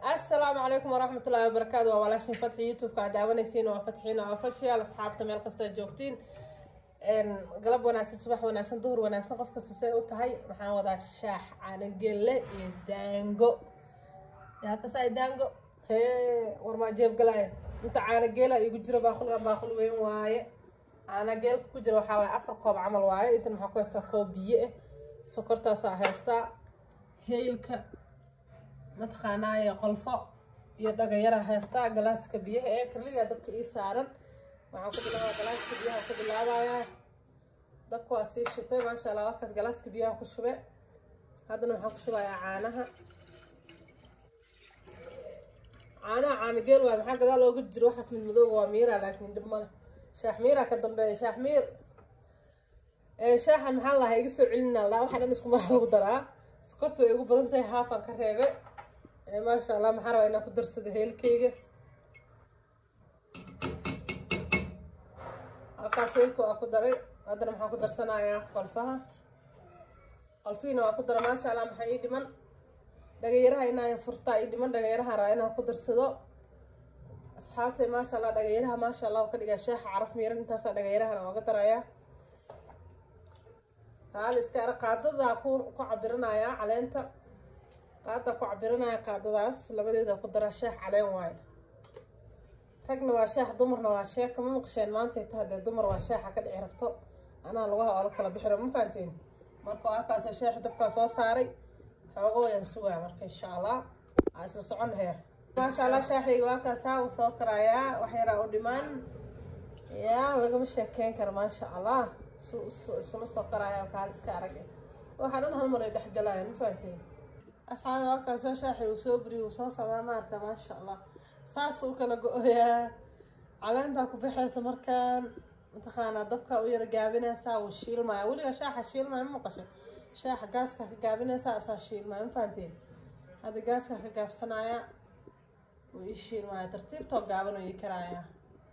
asalaamu calaykum waraxmat ullahi wabarakaatu waa walaashin fatxi youtube-ka aad daawanaysiin waa fatxiina official asxaabta meel kasta joogtiin galab wanaagsan subax wanaagsan duhur wanaagsan qof kasta say u tahay waxaan wadaa shaax caanagelle iyo daango yaa kasay daango hee warmaa jeebgalaya inta caanageela igu jiro baaqulgan baaqul weyn waaye caanageelka ku jira waxaa waaye afar koob camal waaye intan maxaa ku haystaa koob biyo ah sokortaasaa haystaa heylka mataqaanaaye qolfo iyo dhagayara haystaa galaaska biyaha ee karligaa dabka ii saaran waxaan ku bilaabaa galaaska biyaha ku bilaabayaa dabka waa sii shitay maasha allah warkaas galaaska biyaha ku shube haddana waxaan ku shubayaa caanaha caanaha caanageel waay maxaa gadaal looga jiro waxaas mid madooga waa miira laakiin dhib male shaax miiraa ka dambeeya shaax miir shaaxan maxaa lahaa iga soo celinaa laa waxaa dhan isku maraa lagu daraa sokorta way igu badan tahay haafan ka reebe maasha allah maxaa rabaa inaan ku darsado heelkeyga halkaas heelka waa ku daray haddana maxaan ku darsanayaa qolfaha qolfihiina waa ku dara maasha allah maxaa ii dhiman dhagayaraha inaan furtaa ii dhiman dhagayaraha rabaa inaan ku darsado asxaabtay maasha allah dhagayaraha maasha allah ka dhigaa shaaxa caraf miiran intaasaa dhagayarahana ooga darayaa qaali iska ara qaadadaa ku ku cabiranayaa caleenta qaadaa ku cabiranaya qaadadaas labadeeda ku dara sheex caleen waayo ragna waa sheex dumarna waa sheex kama maqasheen maantay taha dee dumar waa sheexa ka dhici rabto anaa lugaha oo la kala bixira ma fahanteen marka halkaas sheex dabkaa soo saaray xoogo wayaan sugaa marka insha allah aa isla socon heer maasha allah sheexayga waakaasaa uu soo karayaa wax yaraa u dhimaan yaa lagama sheekeyn kara maasha allah isula soo karaya kaal iska arag waxaa dhan hal mar ay dhexgalayaan ma fahanteen asxaabi halkaasa shaaxi uu soo buriy uu soo socdaa maarta maasha allah saas u kala go-oyaa caleentaa ku baxaysa markaan mataqaanaa dabka u yara gaabinaysaa wuu shiilmaya weliga shaaxa shiilmaya ma maqashay shaaxa gaaska ka gaabinaysaa asaa shiilmaya ma fahanteen hadda gaaska ka gaabsanaya wuu ii shiilmaya tartiibtoo gaaban uu ii karayaa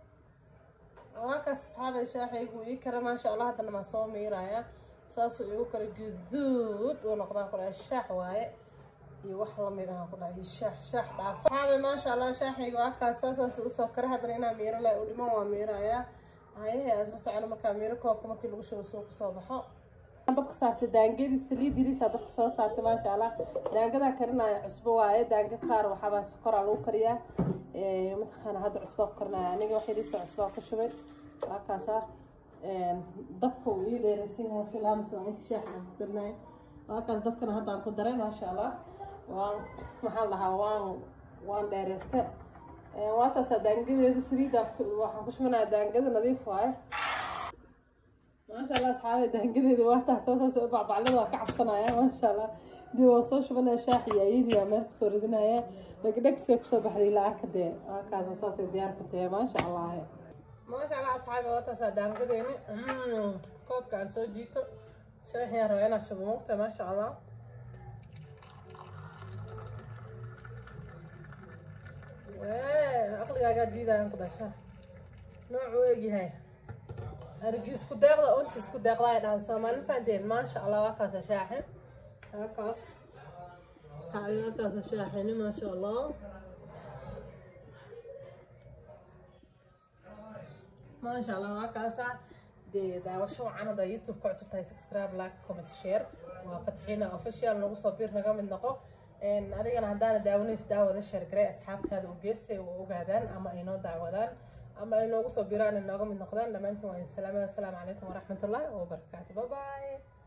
halkaas asxaabay shaaxaygu ii kara maasha allah haddana maa soo miiraya saasuu igu kala guduud uu noqdaan ku dhahay shaax waaye iyo wax lamid ahaan ku dhahay shaax shaax dhaafa asxaabay maasha allah shaaxaygu halkaas saasaas usoo kara haddana inaa miiro leh u dhiman waa miiraya hayahe asla socono markaa miiro koobka markii lagu shubo suu kusoo baxo dabka saartay daangadi saliid yariisaa dabka soo saartay maasha allah daangadaa karinaya cusbo waaye daanga qaar waxaabaa sokoraa lagu kariyaa mataqaana hadda cusbaa ku karinaya aniga wax yariisa cusbaa ku shubay waakaasa dabka uu ii dheeraysan yahay filaams waa inta shaaxa aan ku karinaya waakaas dabkana haddaan ku daray maasha allah waan maxaan lahaa waan waan dheeraysta waataasaa daangadeeda saliidda waxaan ku shubanayaa daangada nadiif waaye maasha allah asxaabe daangadeeda waataas saasaas bacbaclada waa ka cabsanaya maasha allah dib waan soo shubanaya shaax iyo ayadiyaa meel kusoo ridinaya dhegdhegsay kusoo baxday ilaa arka dee waakaasa saasay diyaar ku tahay maasha allah maasha allah asxaabi waataasaa daangadeeni koobka aan soo jiito shaaxiyaan rabaa inaa shubo muqta maasha allah aqligaagaa diidayaan ku dhasha noocuu egyahay arigi isku deeqda unta isku deeqda ay dhahan soomaali fahanteen maasha allah waakaasa shaaxe waakaas saabi waakaasa shaaxeni maasha allah maasha allah waakaasa dee daawasho wacan hadda youtube ka cusub tahay subscribe like comment share waa fatxiina official nagu soo biir naga mid noqo adigana haddaana daawanays daawada sheergaray asxaabtaada u geesay u ogaadaan ama ay noo daawadaan ama ay noogu soo biraan ay nooga mid noqdaan dhammaantiin waa salaamada asalaamu calaykum waraxmatullahi wabarakaatu bye bye